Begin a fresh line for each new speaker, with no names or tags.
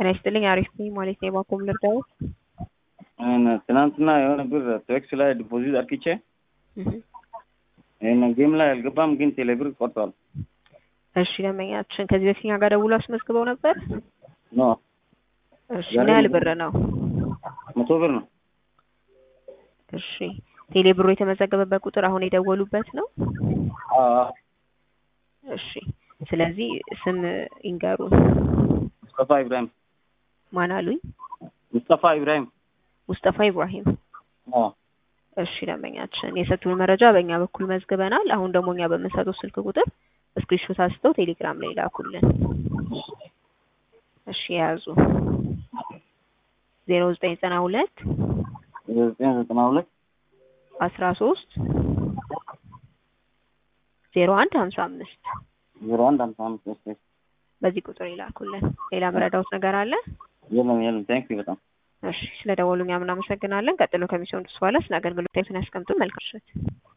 ጤና ይስጥልኝ። አሪፍ ነኝ ማለት ነው። የባኮም ልርዳዎት?
ትናንትና የሆነ ብር ቴክስ ላይ ዲፖዚት አርክቼ ጌም ላይ አልገባም፣ ግን ቴሌብር ቆርጧል።
እሺ ደንበኛችን ከዚህ በፊት እኛ ጋር ደውሎ አስመዝግበው ነበር?
ኖ
እሺ ምን ያህል ብር ነው?
መቶ ብር ነው።
እሺ ቴሌ ብሩ የተመዘገበበት ቁጥር አሁን የደወሉበት ነው?
አዎ
እሺ ስለዚህ ስም ይንገሩን።
ሙስጠፋ ኢብራሂም።
ማን አሉኝ?
ሙስጠፋ ኢብራሂም።
ሙስጠፋ ኢብራሂም።
አዎ
እሺ ደንበኛችን የሰጡን መረጃ በእኛ በኩል መዝግበናል። አሁን ደግሞ እኛ በምንሰጠው ስልክ ቁጥር ስክሪንሾት አንስተው ቴሌግራም ላይ ላኩልን። እሺ የያዙ ዜሮ ዘጠኝ ዘጠና ሁለት
ዘጠኝ ዘጠና ሁለት
አስራ ሶስት ዜሮ አንድ ሀምሳ አምስት
ዜሮ አንድ ሀምሳ አምስት
በዚህ ቁጥር ይላኩልን። ሌላ መረዳውት ነገር አለ?
የለም የለም። ታንክ ዩ በጣም
እሺ ስለደወሉ እኛም እናመሰግናለን። ቀጥሎ ከሚሰሙት በኋላ ስለ አገልግሎት ያስቀምጡ። መልካም ምሽት።